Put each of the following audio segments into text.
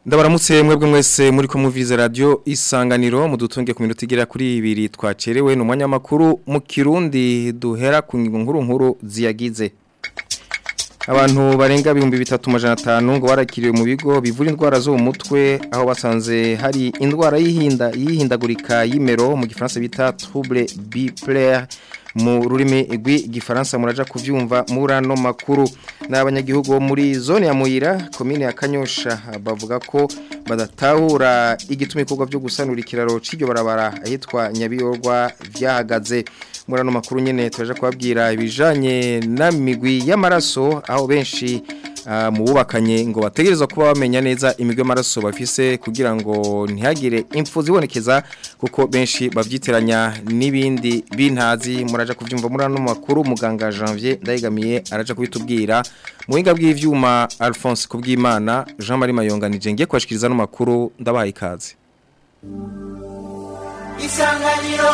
Ndabaramutse mwebwe mwese muri ko muvize radio isanganiro mudutunge ku minota igera kuri ibiri twacerewe no mwanya makuru mu Kirundi duhera ku ngingo nkuru nkuru ziyagize Abantu barenga ibihumbi bitatu majana atanu ngo barakiriwe mu bigo bivura indwara zo mu mutwe aho basanze hari indwara yihinda yihindagurika y'imero mu gifaransa bita trouble bipolaire mu rurimi rw'igifaransa muraja kuvyumva murano makuru n'abanyagihugu bo muri zone ya Muyira commune ya Kanyosha bavuga ko badatahura igituma ikorwa byo gusanura ikiraro c'iryo barabara ahitwa Nyabiyorwa vyahagaze murano makuru nyene turaje kubabwira ibijanye n'amigwi y'amaraso aho benshi uh, mu bubakanye ngo bategerezwa kuba bamenya neza imigwi y'amaraso bafise kugira ngo ntihagire impfu zibonekeza kuko benshi bavyitiranya n'ibindi bintazi muraja kuvyumva murano makuru muganga Janvier ndayigamiye araja kubitubwira muhinga bw'ivyuma Alphonse kubwimana Jean Marie Mayonganije ngiye kwashikiriza no makuru ndabahaye ikaze Isanganiro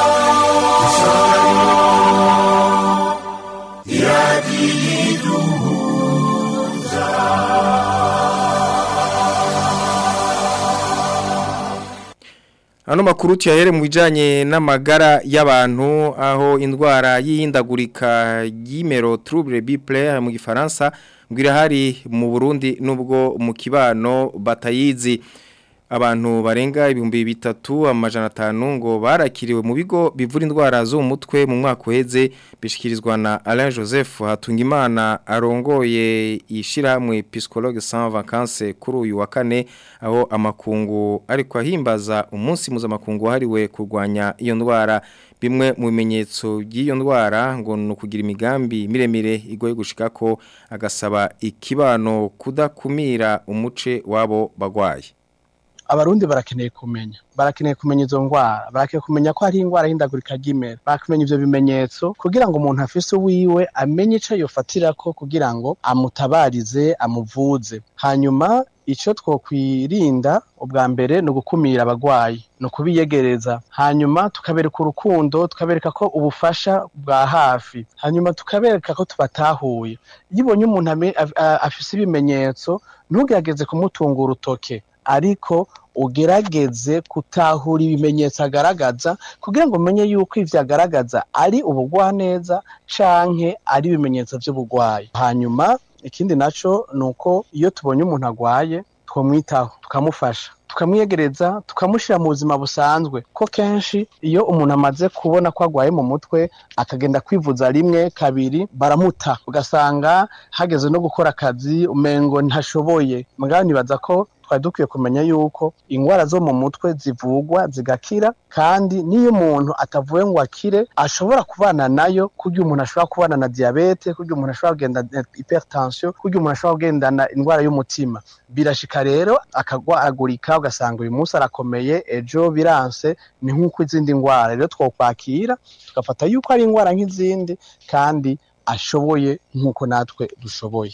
Ano makuru tuyahere mu bijanye n'amagara y'abantu aho indwara y'ihindagurika y'imero trouble bipolaire mu gifaransa ngira hari mu Burundi nubwo mu kibano batayizi abantu barenga ibihumbi bitatu amajana atanu ngo barakiriwe mu bigo bivura indwara zo mu mutwe mu mwaka uheze bishikirizwa na Alain Joseph Hatungimana arongoye ishiramwe psychologue sans vacances kuri uyu wa kane aho amakungu ariko ahimbaza umunsi mpuzamakungu wahariwe kurwanya iyo ndwara bimwe mu bimenyetso by'iyo ndwara ngo ni ukugira imigambi miremire igoye gushikako agasaba ikibano kudakumira umuce wabo bagwaye abarundi barakeneye kumenya barakeneye kumenya izo ndwara barakeneye kumenya ko hari indwara y'indagurika ry'imera barakumenya ivyo bimenyetso kugira ngo umuntu afise uwiwe amenye ico yofatirako kugira ngo amutabarize amuvuze hanyuma ico twokwirinda ubwa mbere ni ugukumira abagwayi ni ukubiyegereza hanyuma tukabereka urukundo tukabereka ko ubufasha bwa hafi hanyuma tukabereka ko tubatahuye iyo ubonye umuntu afise ibimenyetso ntugerageze kumutunga urutoke ariko ugerageze kutahura ibimenyetso agaragaza kugira ngo umenye yuko ivyo agaragaza ari ubugwaneza canke ari ibimenyetso vy'ubugwayi hanyuma ikindi naco nuko iyo tubonye umuntu agwaye twomwitaho tukamufasha tukamwiyegereza tukamushyira mu buzima busanzwe ko kenshi iyo umuntu amaze kubona ko agwaye mu mutwe akagenda kwivuza rimwe kabiri baramuta ugasanga hageze no gukora akazi umengo ntashoboye mugabo nibaza ko twari dukwiye kumenya yuko indwara zo mu mutwe zivugwa zigakira kandi n'iyo umuntu atavuye ngo akire ashobora kubana nayo kurya umuntu ashobora kubana na diyabete kurya umuntu ashobora kugendana hypertension kurya umuntu ashobora kugendana indwara y'umutima birashika rero akagwaragurika ugasanga uyu munsi arakomeye ejo biranse ni nk'uko izindi ndwara rero twokwakira tugafata yuko ari indwara nk'izindi kandi ashoboye nk'uko natwe dushoboye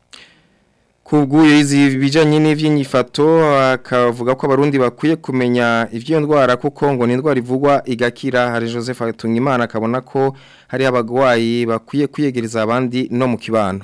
Kubguye izi bijanye n'ivyinyifato akavuga ko abarundi bakwiye kumenya ivyo ndwara kuko ngo ni indwara ivugwa igakira hari Joseph Atungimana akabona ko hari abagwayi bakwiye kwiyegereza abandi no mu kibano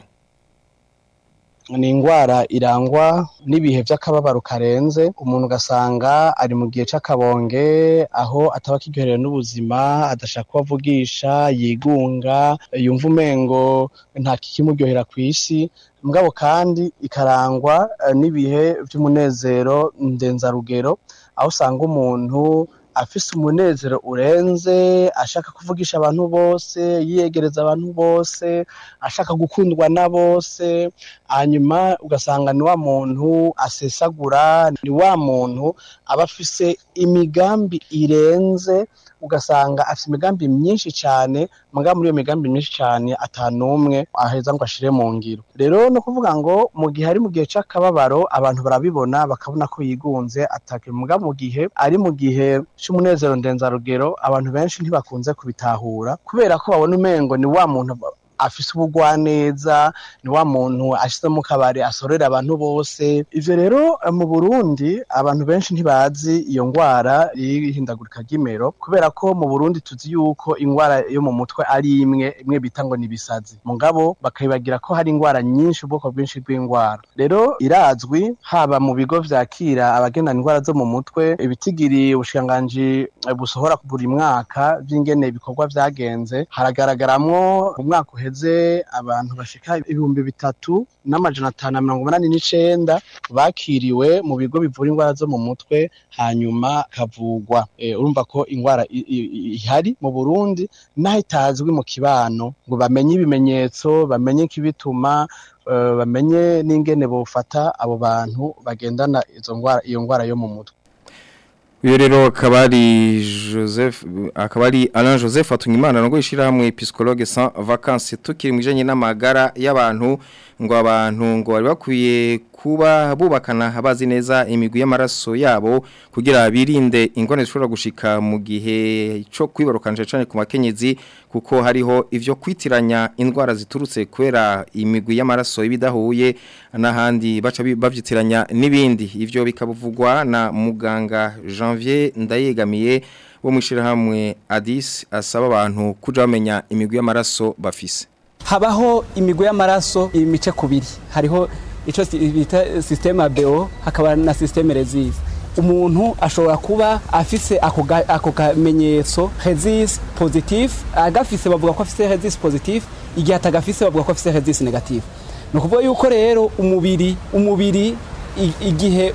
ni indwara irangwa n'ibihe by'akababaro karenze umuntu ugasanga ari mu gihe c'akabonge aho ataba akiryoherewe n'ubuzima adashaka kubavugisha yigunga yumva umengo nta kikimuryohera ku isi mugabo kandi ikarangwa n'ibihe by'umunezero ndenzarugero aho usanga umuntu afise umunezero urenze ashaka kuvugisha abantu bose yiyegereza abantu bose ashaka gukundwa na bose hanyuma ugasanga ni wa muntu asesagura ni wa muntu aba afise imigambi irenze ugasanga afite imigambi myinshi cyane mugabo muri iyo migambi myinshi cyane atanumwe aheza ngo ashire mu ngiro rero no kuvuga ngo mu gihe ari mu gihe c'akababaro abantu barabibona bakabona ko yigunze atake mugabo mu gihe ari mu gihe c'umunezero ndenzarugero abantu benshi ntibakunze kubitahura kubera ko babona umengo ni wa muntu afise ubugwaneza ni wa muntu ashyize mu kabari asorera abantu bose ivyo rero mu Burundi abantu benshi ntibazi iyo ngwara y'ihindagurika ry'imero kubera ko mu Burundi tuzi yuko ingwara yo mu mutwe ari imwe imwe bita ngo ni ibisazi mugabo bakabibagira ko hari ingwara nyinshi ubwoko bwinshi bw'ingwara rero irazwi haba mu bigo vyakira abagendana ingwara zo mu mutwe ibitigiri ubushikiranganji busohora buri mwaka vy'ingene ibikorwa vyagenze haragaragaramwo mu mwaka uheze abantu bashika ibihumbi bitatu n'amajana atanu na mirongo umunani n'icenda bakiriwe mu bigo bivura ingwara zo mu mutwe hanyuma kavugwa e, urumva ko ingwara ihari mu Burundi naho itazwi mu kibano ngo bamenye ibimenyetso bamenye ikibituma uh, bamenye n'ingene bofata abo bantu bagendana izo ngwara iyo ngwara yo mu mutwe uyu rero akaba ari joseph akaba ari alain joseph atungimana no gushyira hamwe psychologue sans vacances tukiri mu bijyanye n'amagara y'abantu ngo abantu ngo bari bakwiye kuba bubakana bazi neza imigwi y'amaraso yabo kugira birinde ingone zishobora gushika mu gihe cyo kwibarukanje cyane ku makenyezi kuko hariho ivyo kwitiranya indwara ziturutse kwera imigwi y'amaraso ibidahuye n'ahandi baca bavyitiranya n'ibindi ivyo bikabuvugwa na muganga Janvier Ndayegamiye wo mwishirahamwe Adis asaba abantu kuja bamenya imigwi y'amaraso bafise habaho imigwi y'amaraso imice kubiri hariho ico bita systeme ABO hakaba na systeme resist umuntu ashobora kuba afise ako kamenyetso resist positive agafise bavuga ko afise resist positive igihe atagafise bavuga ko afise resist negative ni ukuvuga yuko rero umubiri umubiri igihe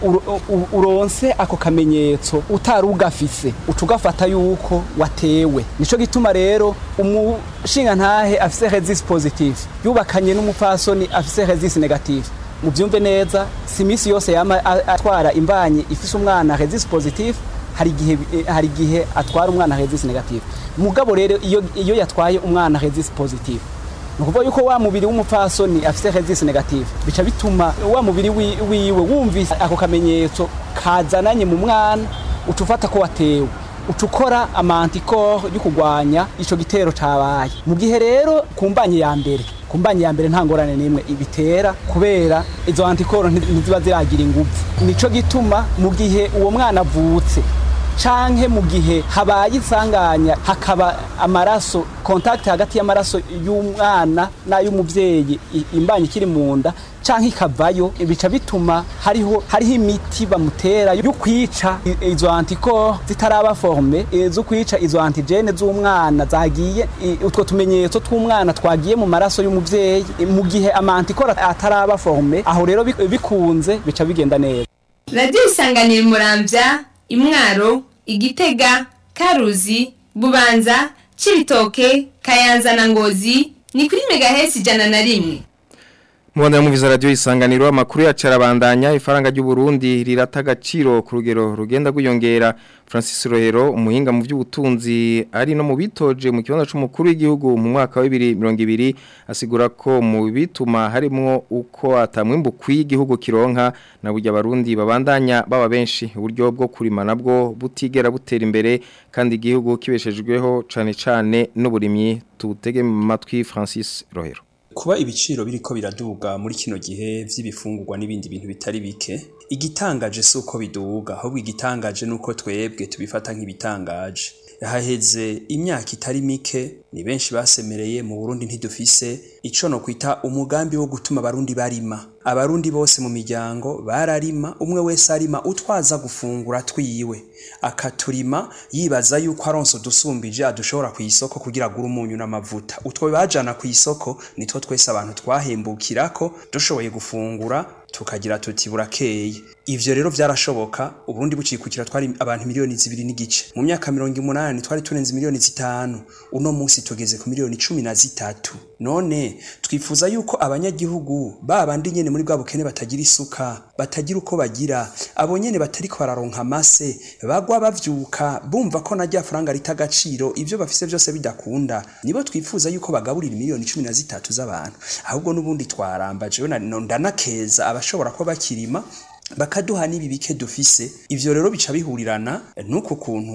uronse ako kamenyetso utari ugafise uca ugafata yuko watewe nico gituma rero umushinga ntahe afise resist positive yubakanye n'umupfasoni afise resist negative mubyumve neza si iminsi yose yama atwara imbanyi ifise umwana resist positive hari igihe hari igihe atwara umwana resist negative mugabo rero iyo iyo yatwaye umwana resist positive nukuvuga yuko wa mubiri w'umupfasoni afise resist negative bica bituma wa mubiri wiwe wumvise ako kamenyetso kazananye mu mwana uca ufata ko watewe uca ukora amantikoro yo kurwanya ico gitero cabaye mu gihe rero ku mbanyi ya mbere ku mbanyi ya mbere nta ngorane n'imwe ibitera kubera izo antikoro ntiziba ziragira ingufu nico gituma mu gihe uwo mwana avutse canke mu gihe habaye isanganya hakaba amaraso contact hagati y'amaraso y'umwana n'ay'umuvyeyi imbanyi ikiri mu nda canke ikavayo bica bituma hariho hariho imiti bamutera yo kwica izo antikoro zitaraba forme zo kwica izo antigene z'umwana zagiye utwo tumenyetso tw'umwana twagiye mu maraso y'umuvyeyi mu gihe amantikoro ataraba forme aho rero bikunze bica bigenda neza radiyo isanganira umuramvya imwaro igitega karuzi bubanza cibitoke kayanza na ngozi ni kuri megahesi ijana na rimwe Mwanda muviza radio isanganiro amakuru ya carabandanya ifaranga ry'u Burundi rirata agaciro ku rugero rugenda guyongera Francis Rohero umuhinga mu by'ubutunzi ari no mu bitoje mu kibanza c'umukuru w'igihugu mu mwaka wa 2020 asigura ko mu bituma harimo uko atamwimbu kw'igihugu kironka na burya abarundi babandanya baba benshi uburyo bwo kurima nabwo butigera butera imbere kandi igihugu kibeshejweho cane cane n'uburimyi tutege mu matwi Francis Rohero kuba ibiciro biriko biraduga muri kino gihe vy'ibifungurwa n'ibindi bintu bitari bike igitangaje si uko biduga ahubwo igitangaje nuko twebwe tubifata nk'ibitangaje haheze imyaka itari mike ni benshi basemereye mu Burundi ntidufise ico no kwita umugambi wo gutuma abarundi barima abarundi bose mu miryango bararima umwe wese arima utwaza gufungura twiwe akaturima yibaza yuko aronso dusumbije adushobora ku isoko kugira agure umunyu n'amavuta utwo bajana ku isoko nitwo twese abantu twahembukirako dushoboye gufungura tukagira tuti burakeye ivyo rero vyarashoboka uburundi bucikukira twari abantu miliyoni zibiri n'igice mu myaka mirongo umunani twari turenze miliyoni zitanu uno munsi tugeze ku miliyoni cumi na zitatu none twifuza yuko abanyagihugu babandi nyene muri bwa bukene batagira isuka batagira uko bagira abo nyene batariko bararonka amase bagwa bavyuka bumva ko na rya faranga rita agaciro ivyo bafise vyose bidakunda nibo twifuza yuko bagaburira miliyoni cumi na zitatu z'abantu ahubwo n'ubundi twaramba jewe ndanakeza abashobora kuba bakirima bakaduha n'ibi bike dufise ivyo rero bica bihurirana n'uko kuntu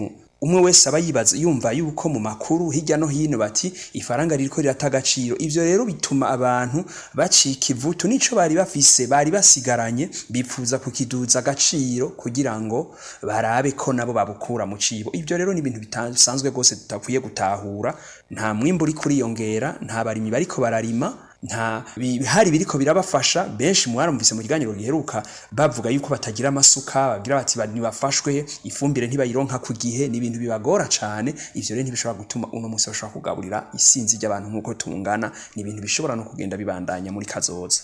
umwe wese aba yibaza yumva yuko mu makuru hirya no hino bati ifaranga ririko rirata agaciro ivyo rero bituma abantu bacika ivutu nico bari bafise bari basigaranye bipfuza kukiduza agaciro kugira ngo barabe ko nabo babukura mu cibo ivyo rero ni ibintu bisanzwe rwose tutakwiye gutahura nta mwimbu uri kuriyongera nta barimyi bariko bararima nta bihari biriko birabafasha benshi mwarumvise mu kiganiro giheruka bavuga yuko batagira amasuka bagira bati ntibafashwe ifumbire ntibayironka ku gihe ni ibintu bibagora cane ivyo rero ntibishobora gutuma uno munsi bashobora kugaburira isinzi ry'abantu nk'uko tungana ni ibintu bishobora no kugenda bibandanya muri kazoza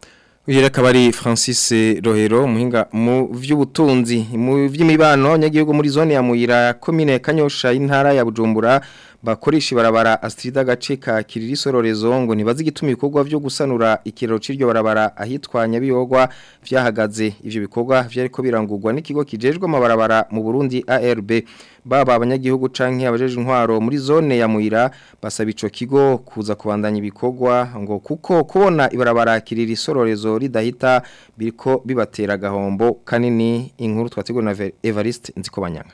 Uyu akaba ari Francis Rohero muhinga mu vy'ubutunzi mu vy'imibano nyagihugu muri zone ya Muyira commune Kanyosha intara ya Bujumbura bakoresha barabara Astrida gace ka Kiriri Sororezo ngo ntibazi gituma ibikorwa byo gusanura ikiraro ciryo barabara ahitwanya biyogwa vyahagaze ivyo bikorwa vyariko birangurwa n'ikigo kijejwe amabarabara mu Burundi ARB baba abanyagihugu canke abajeje intwaro muri zone ya Muyira basaba ico kigo kuza kubandanya ibikorwa ngo kuko kubona ibarabara Kiriri Sororezo ridahita biriko bibatera gahombo kanini inkuru twategura na Evariste Nzikobanyanga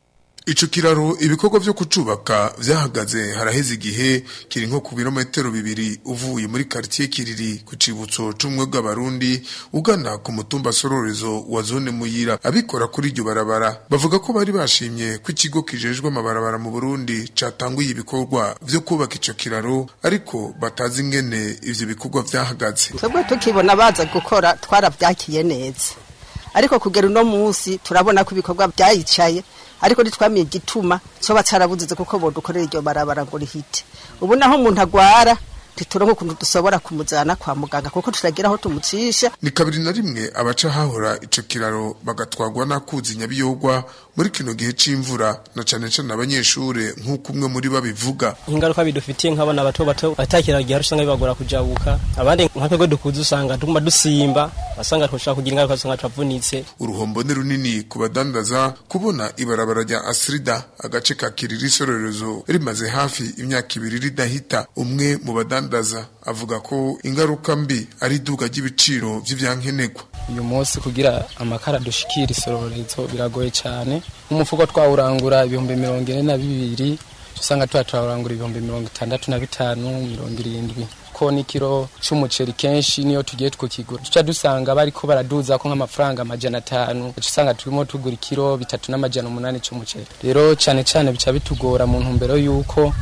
Ico kiraro ibikorwa vyo kucubaka vyahagaze haraheze igihe kiri nko ku birometero bibiri uvuye muri quartier kiriri ku cibutso c'umwe bw'abarundi ugana ku mutumba sororezo wa zone muyira abikora kuri iryo barabara bavuga ko bari bashimye ko ikigo kijejwe amabarabara mu Burundi catanguye ibikorwa vyo kubaka ico kiraro ariko batazi ingene ivyo bikorwa vyahagaze twebwe tukibona baza gukora twarabyakiye neza ariko kugera uno munsi turabona ko ibikorwa byayicaye ariko ntitwamiye igituma cyo batarabuzize kuko bodukorera iryo barabara ngo rihite ubu naho umuntu agwara ntituronke ukuntu dusobora kumujyana kwa muganga kuko turagira aho tumucisha ni kabiri na rimwe abaca hahora ico kiraro bagatwagwa n'akuzi nyabiyogwa muri kino gihe c'imvura na cane cane abanyeshure nk'uko umwe muri babivuga ingaruka bidufitiye nk'abana bato bato atakira gihe usanga bibagora kujabuka abandi nka twebwe dukuze usanga tuguma dusimba basanga tushaka kugira ingaruka usanga twavunitse uruhombo ni runini ku badandaza kubona ibarabara rya Asrida agace ka Kiriri Sororezo rimaze hafi imyaka ibiri ridahita umwe mu badandaza avuga ko ingaruka mbi ari iduga ry'ibiciro vy'ivyankenegwa uyu munsi kugira amakara dushikira isororezo biragoye cyane nk'umufuko twawurangura ibihumbi mirongo ine na bibiri usanga tuba turarangura ibihumbi mirongo itandatu na bitanu mirongo irindwi ko n'ikiro c'umuceri kenshi niyo tugiye tukigura tuca dusanga bariko baraduza ko nk'amafaranga amajana atanu uca usanga turimo tugura ikiro bitatu n'amajana umunani c'umuceri rero cane cane bica bitugora mu ntumbero y'uko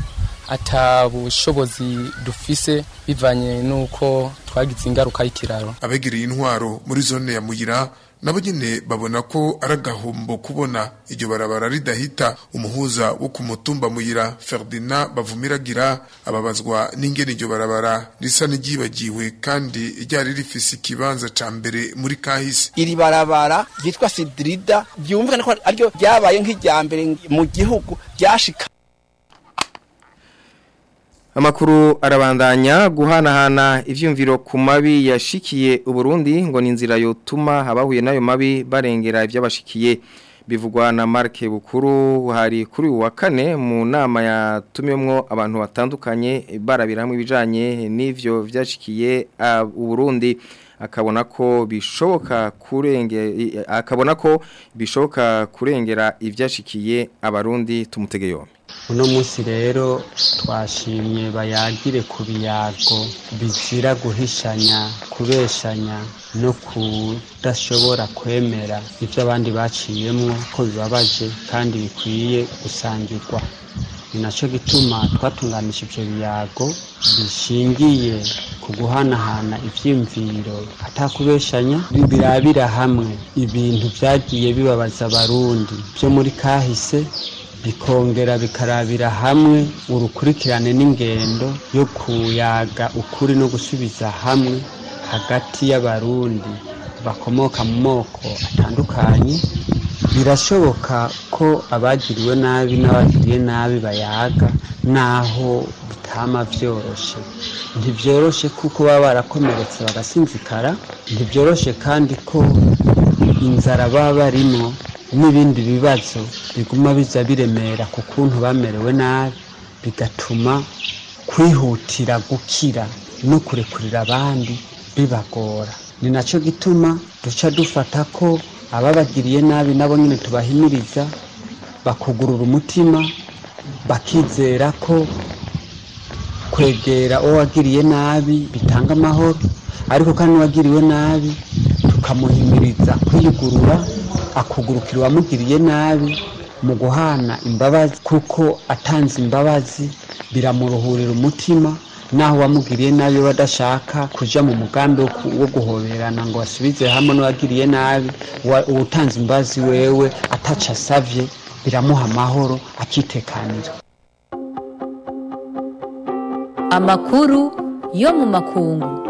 ata bushobozi dufise bivanye n'uko twagize ingaruka y'ikiraro abegereye intwaro muri zone ya muyira nabo nyene babona ko ari agahombo kubona iryo barabara ridahita umuhuza wo ku mutumba muyira Ferdinand bavumiragira ababazwa n'ingene iryo barabara risa n'iryibagiwe kandi ryari rifise ikibanza ca mbere muri kahise iri barabara ryitwa Sidrida byumvikana ko aryo ryabaye nk'irya mbere mu gihugu ryashika Amakuru arabandanya guhanahana ivyumviro ku mabi yashikiye Uburundi ngo ni inzira yotuma abahuye nayo mabi barengera ivyabashikiye bivugwa na Mark Bukuru hari kuri uwa kane mu nama yatumyemwo abantu batandukanye barabiramwe ibijanye n'ivyo vyashikiye Uburundi akabona ko bishoboka kurenge akabona ko bishoboka kurengera ivyashikiye abarundi tumutege yombi uno munsi rero twashimye bayagire ku biyago bizira guhishanya kubeshanya no kudashobora kwemera ibyo abandi baciyemo ko bibabaje kandi bikwiye gusangirwa ni nacyo gituma twatunganije ibyo biyago bishingiye ku guhanahana ibyiyumviro atakubeshanya birabira hamwe ibintu byagiye bibabaza abarundi byo muri kahise bikongera bikarabira hamwe urukurikirane n'ingendo yo kuyaga ukuri no gusubiza hamwe hagati y'abarundi bakomoka mu moko atandukanye birashoboka ko abagiriwe nabi n'abagiriye nabi bayaga naho bitama byoroshe ntibyoroshe kuko baba barakomeretse bagasinzikara ntibyoroshe kandi ko inzara baba barimo n'ibindi bibazo biguma biza biremera ku kuntu bamerewe nabi bigatuma kwihutira gukira no kurekurira abandi bibagora ni nacyo gituma duca dufata ko ababagiriye nabi nabo nyine tubahimiriza bakugurura umutima bakizera ko kwegera uwo wagiriye nabi bitanga amahoro ariko kandi uwagiriwe nabi tukamuhimiriza kwiyugurura akugurukira uwamugiriye nabi mu guhana imbabazi kuko atanze imbabazi biramuruhurira umutima naho uwamugiriye nabi we adashaka kuja mu mugambi wo ku- wo guhoberana ngo asubize hamwe n'uwagiriye nabi Uwa- uwutanze imbabazi wewe ataca asavye biramuha amahoro akitekanira amakuru yo mu makungu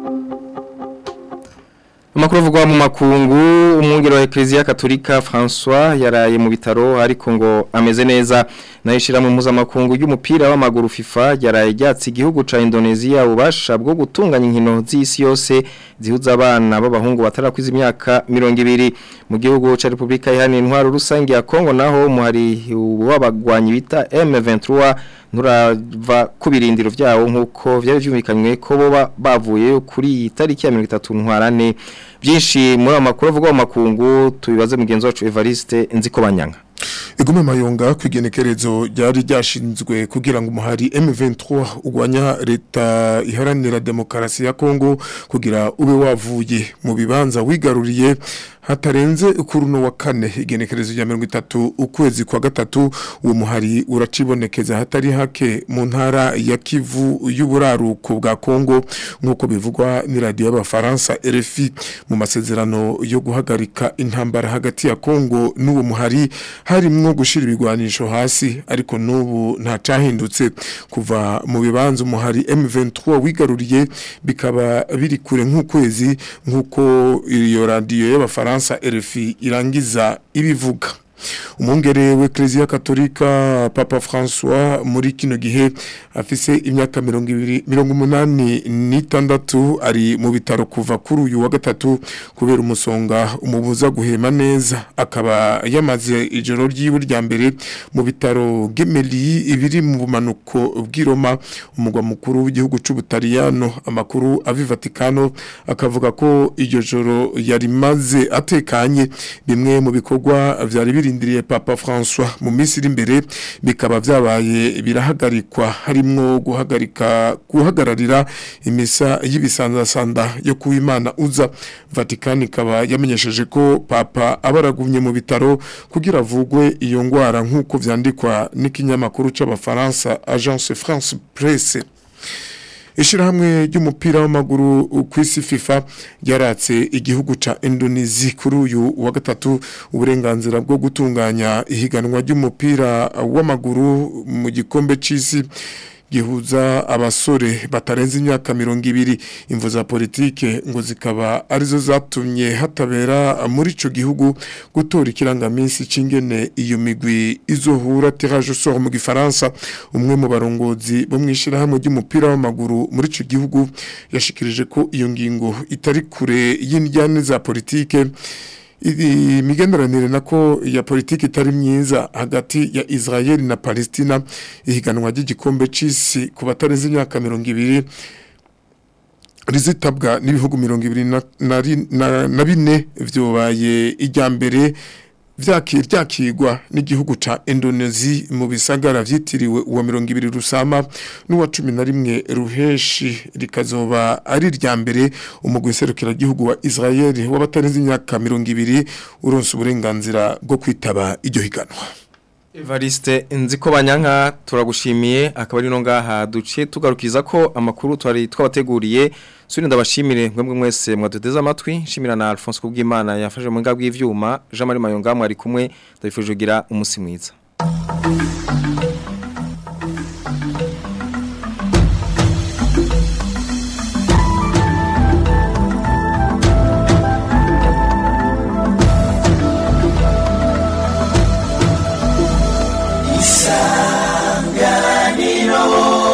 Amakuru avugwa mu makungu umwungere wa Ecclesia Katolika François yaraye mu bitaro ariko ngo ameze neza nayishira mu mpuzamakungu y'umupira w'amaguru FIFA yaraye ryatsi igihugu ca Indonesia ubasha bwo gutunganya inkino z'isi yose zihuza abana b'abahungu batarakwiza imyaka 200 mu gihugu ca Republika Iharanira Intwaro Rusange ya Kongo naho muhari w'abagwanyi bita M23 nturava ku birindiro vyawo nkuko vyari vyumvikanywe ko boba bavuye kuri iyi tariki ya 30 ntwarane byinshi muri amakuru avuga mu makungu tubibaze mugenzi wacu Evariste nziko banyanga Egume mayonga kwigenekerezo ryari ryashinzwe kugira ngo umuhari M23 ugwanya leta iharanira demokarasi ya Kongo kugira ube wavuye mu bibanza wigaruriye hatarenze kuruno wa kane igenekerezo rya 30 ukwezi kwa gatatu uwo muhari uracibonekeza hatari hake mu ntara ya Kivu y'uburaruko bwa Kongo nkuko bivugwa ni radio y'abafaransa RFI mu masezerano yo guhagarika intambara hagati ya Kongo n'uwo muhari harimwo gushira ibigwanisho hasi ariko n'ubu nta cahindutse kuva mu bibanza umuhari M23 wigaruriye bikaba biri kure nk'ukwezi nk'uko iyo radio y'abafaransa RFI irangiza ibivuga umwungere w'eklezia katolika papa François muri kino gihe afise imyaka mirongo ibiri mirongo umunani n'itandatu ari mu bitaro kuva kuri uyu wa gatatu kubera umusonga umubuza guhema neza akaba yamaze ijoro ry'iwe rya mbere mu bitaro Gemelli ibiri mu bumanuko bw'Iroma umugwa mukuru w'igihugu c'ubutaliyano amakuru avi Vatikano akavuga ko iryo joro yari maze atekanye bimwe mu bikorwa vyari birindiriye papa François mu minsi iri imbere bikaba vyabaye birahagarikwa harimwo guhagarika guhagararira imisa y'ibisanzasanda yo kuwimana uza Vatican ikaba yamenyesheje ko papa abaragumye mu bitaro kugira avugwe iyo ngwara nk'uko vyandikwa n'ikinyamakuru c'abafaransa Agence France Presse Ishirahamwe ry'umupira w'amaguru ku isi FIFA ryaratse igihugu ca Indonesia kuri uyu wa gatatu uburenganzira bwo gutunganya ihiganwa ry'umupira w'amaguru mu gikombe c'isi gihuza abasore batarenze imyaka mirongo ibiri imvu za politike ngo zikaba arizo zatumye hatabera muri ico gihugu gutora ikirangaminsi c'ingene iyo migwi izohura tirage au sort mu gifaransa umwe mu barongozi bo mwishirahamwe ry'umupira w'amaguru muri ico gihugu yashikirije ko iyo ngingo itari kure y'indyane za politike imigenderanire nako ya politiki itari myiza hagati ya Israel na Palestina ihiganwa ry'igikombe c'isi ku batarenze imyaka 200 rizitabwa n'ibihugu 224 na bine vyobaye ijyambere vyakirwa n'igihugu ca Indonesia mu bisagara vyitiriwe uwa 200 rusama n'uwa 11 ruheshi rikazoba ari rya mbere umugwi serukira gihugu wa Israel w'abatarenze imyaka 200 uronse uburenganzira bwo kwitaba iryo higanwa Evariste nziko banyanka turagushimiye akaba ari no ngaha duciye tugarukiza ko amakuru twari twabateguriye suri ndabashimire mwebwe mwese mwaduteze amatwi shimira na Alphonse Kubwimana yafashe mu ngabwi y'ivyuma Jean Marie Mayonga mwari kumwe ndabifuje kugira umunsi mwiza